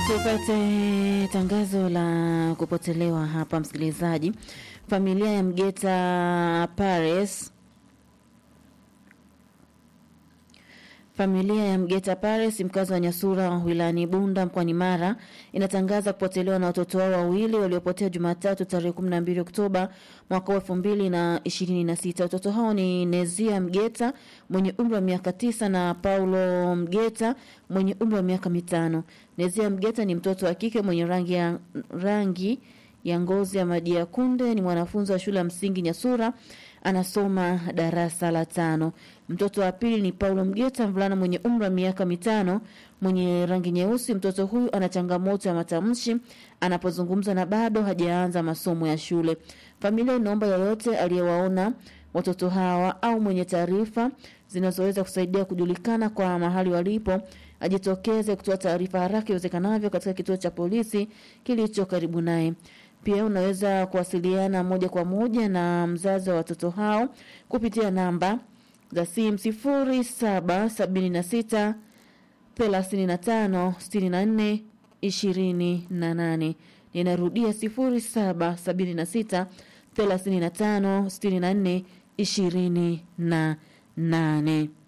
Tupate tangazo la kupotelewa hapa, msikilizaji. Familia ya Mgeta Paris Familia ya Mgeta Paris mkazi wa Nyasura wilayani Bunda mkoani Mara inatangaza kupotelewa na watoto wao wawili waliopotea Jumatatu tarehe 12 Oktoba mwaka wa 2026. Watoto hao ni Nezia Mgeta mwenye umri wa miaka tisa na Paulo Mgeta mwenye umri wa miaka mitano. Nezia Mgeta ni mtoto wa kike mwenye rangi ya rangi ya ngozi ya maji ya kunde, ni mwanafunzi wa shule ya msingi Nyasura anasoma darasa la tano. Mtoto wa pili ni Paulo Mgeta, mvulana mwenye umri wa miaka mitano, mwenye rangi nyeusi. Mtoto huyu ana changamoto ya matamshi anapozungumza na bado hajaanza masomo ya shule. Familia inaomba yoyote aliyewaona watoto hawa au mwenye taarifa zinazoweza kusaidia kujulikana kwa mahali walipo ajitokeze kutoa taarifa haraka iwezekanavyo katika kituo cha polisi kilicho karibu naye. Pia unaweza kuwasiliana moja kwa moja na mzazi wa watoto hao kupitia namba za simu sifuri saba sabini na sita thelathini na tano sitini na nne ishirini na nane. Ninarudia sifuri saba sabini na sita thelathini na tano sitini na nne ishirini na nane.